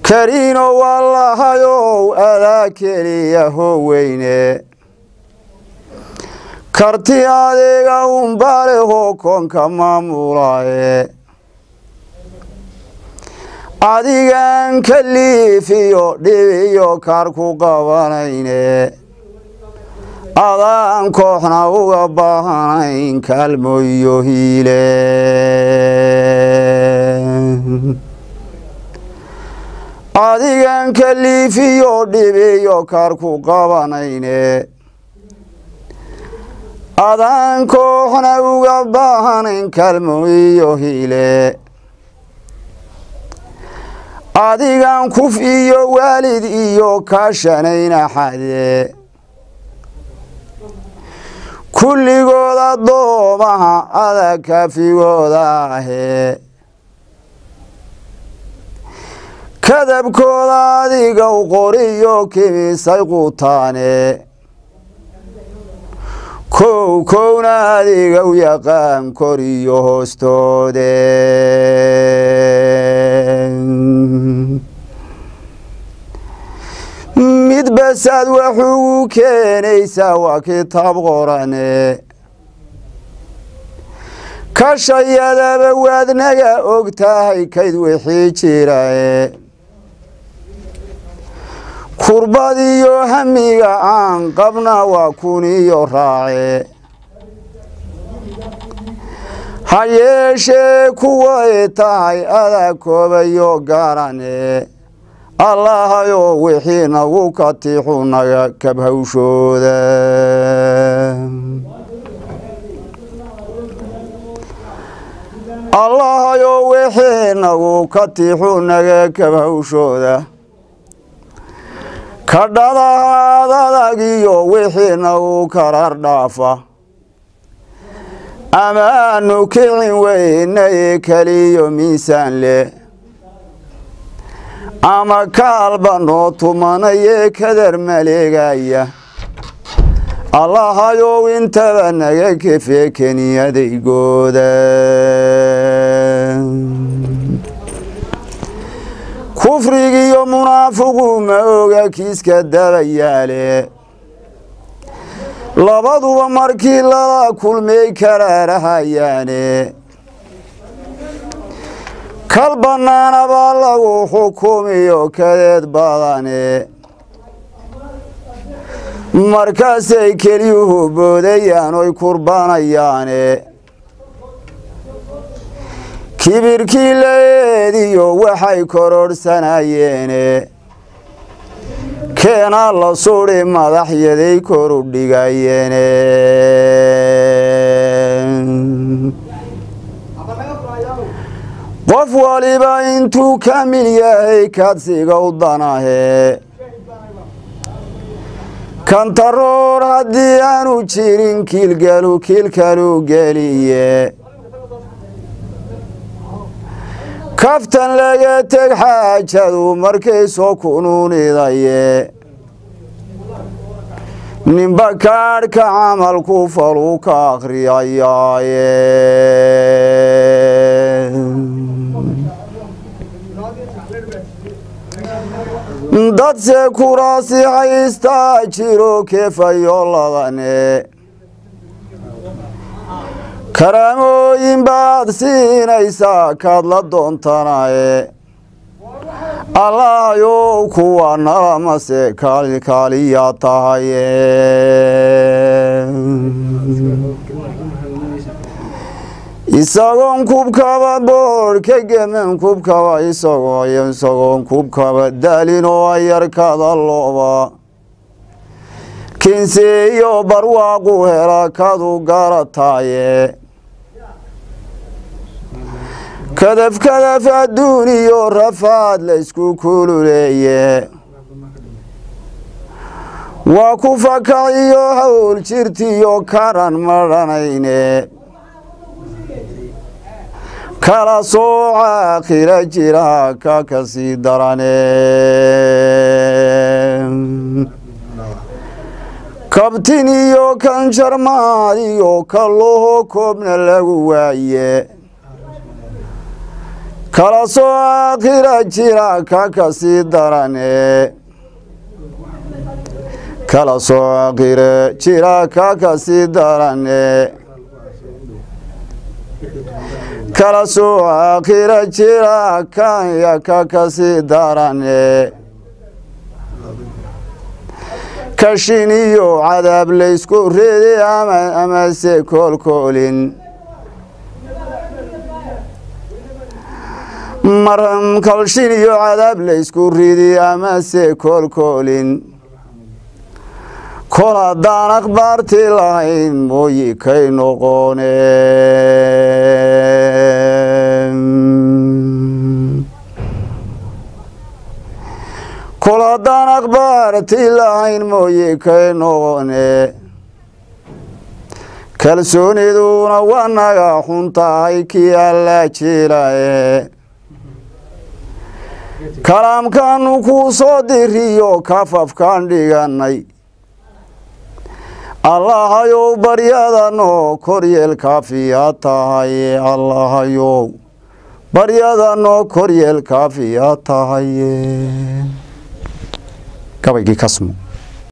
kariino wallahayow adaa keliya howeyne karti adeega unbalehoo koonka maamulaaye adigan kaliifiyo dhibiyo kaar ku qabanayne adaan kooxna uga baahanayn kaalmo iyo hiile adigan kaliifiyo dhibiyo kaar ku qabanayne adaan kooxna uga baahanayn kaalmo iyo hiile adigan kuf iyo waalid iyo kaashanayna xade kulligood addoomaha adag kaafigooda ahee kadabkooda adiga u qoriyo kimisay qutaane kow kowna adiga u yaqaan koriyo hoostoode mid basaad waxugu keenaysaa waa kitaab qorane kashayadaba waadnaga og tahay kayd wixii jirae kurbadiyo hamiga aan qabna waa kuniyo raace ha yeeshee kuway tahay adaa koobayo gaarane allahayo wixii nagu katixu naga kabhawshooda allahayo wixii nagu katixu naga kabhawshooda kadhadahaad adag iyo wixii nagu karar dhaafa amaanu kicin weynaye keliyo miisaan leh ama kaalba noo tumanayee kadar maleegaya allahayow intaba naga kefe keniyadaygooda kufrigiyo munaafiqu ma oga kiiska dabayaale labaduba markii lala kulmay karaarahayaane kal bannaana baa lagu xukumiyo kadeed badane markaasay keliyuhu boodayaan oy kurbanayaane kibirkii la eediyo waxay kororhsanayeene keenaa la suri madaxyaday koru dhigayeene qof waliba intuu kamil yahay kadsiga u danahe kantaroor haddii aanu jirin kiilgalu kiilkalu geliye kaftan laga teg xaajadu markay soo kunuunidaye ninba kaadhka camalku faluu ka akhriyayaaye dadse kuraasi haystaa jiro keefayo ladane karaamooyin baad siinaysaa kaad la doontanaye allahayow kuwa nalamase kaalikaaliyaa tahaye isagoon kubkaba boodh ka gemen kubkaba isagoo isagoon kubkaba daalin oo ayarkada looba kinseeyo barwaaqu hela kadu garataaye kadaf kadaf adduuniyo rafaad la isku kululeeye waa ku fakaciyo hawl jirtiyo karan madhanayne kala sooca khila jira ka kasii darane kabtin iyo kanjarmaad iyo kalloho koobna lagu waaye kala soo aakhira jira ka kasii darane kala soo aakhire jira ka kasii darane kala soo aakhira jira kanya ka kasii darane kashin iyo cadaab laysku ridi amase koolkoolin mar kalshin iyo cadaab laysku ridi amase koolkoolin kol haddaan akhbaartii lahayn mooyi kay noqone kol haddaan akhbaartii lahayn mooyi kay noqone kalsooniduna waa naga xun tahay kii alla jilaye kalaamkaanu kuu soo diriyo kafafkaan dhiganay allahayow baryadanoo koryeel kaafiya tahaye allahayow baryadanoo koryeel kaafiya tahaye gabaygii kasmo